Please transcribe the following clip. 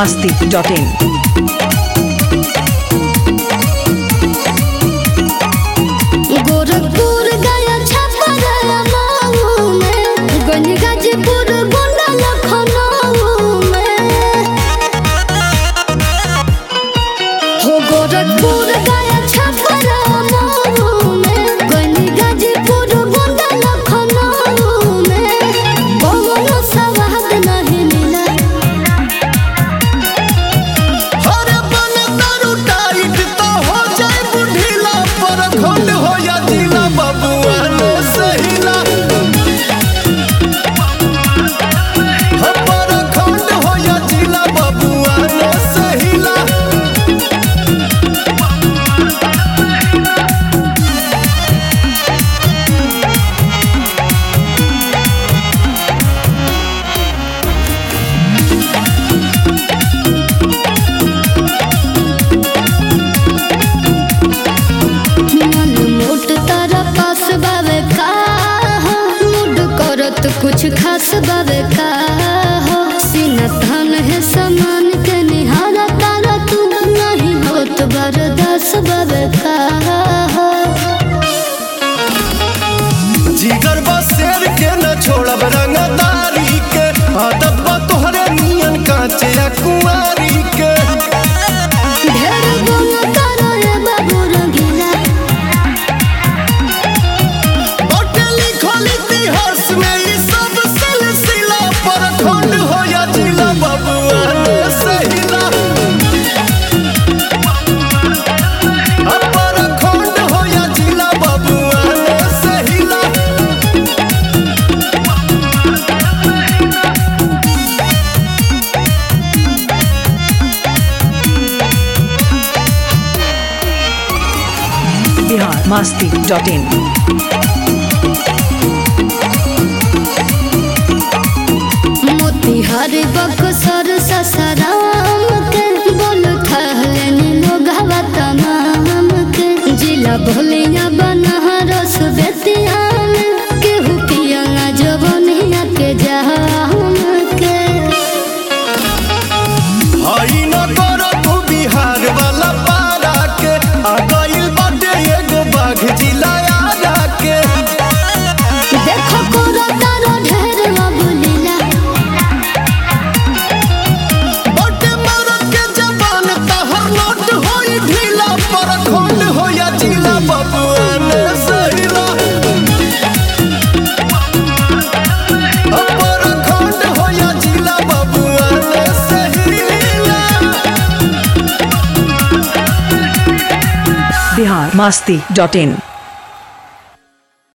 masti.in. Gorakhpur गया छपरा माऊ में गंज गाजीपुर गोंडा लखनऊ में हो गोरखपुर गया छपरा माऊ में गंज गाजीपुर गोंडा लखनऊ में कोनो सवाद नहीं मिला अरे बन दारू टाइट तो हो जाए बुढ़ीला पर खंड हो या जिला बबुआ ने सहीला हम पर खंड हो या जिला बबुआ ने सहीला मन मोट तारा पास बावे का हो मूड करत कुछ खास बावे का हो सीना थान है समान के निहारा तारा तू नहीं होत बरदास बावे का हो जिगर बा शेर के न छोड़ब रंगदारी के आदत बा तोहरे नियन कांचे या कुंवारी के ढेर गुण तारा रे बाबू रंगीला बाटे लिखल इतिहास में ई सब सिलसिला पर खंड हो या जिला बबुआ ने सहिला अपर खंड हो या जिला बबुआ ने सहिला Bihar masti.in. मोतिहार बक्सर ससराम के बोल थहलन लोग हवा तमाम के जिला भोलिया बनहरस बेतिया में केहू पिया जवनिया के जहाम के हई न कर तू बिहार वाला पारा के आ गइल बाटे एगो बाघ जिला आरा के देखो कोरा तारो ढेर अबुलीला बाटे मरद के जबान तहर नोट होई ढीला पर खंड हो या जिला बबुआ ने सहिला अपर खंड हो या जिला बबुआ ने सहिला Bihar masti.in.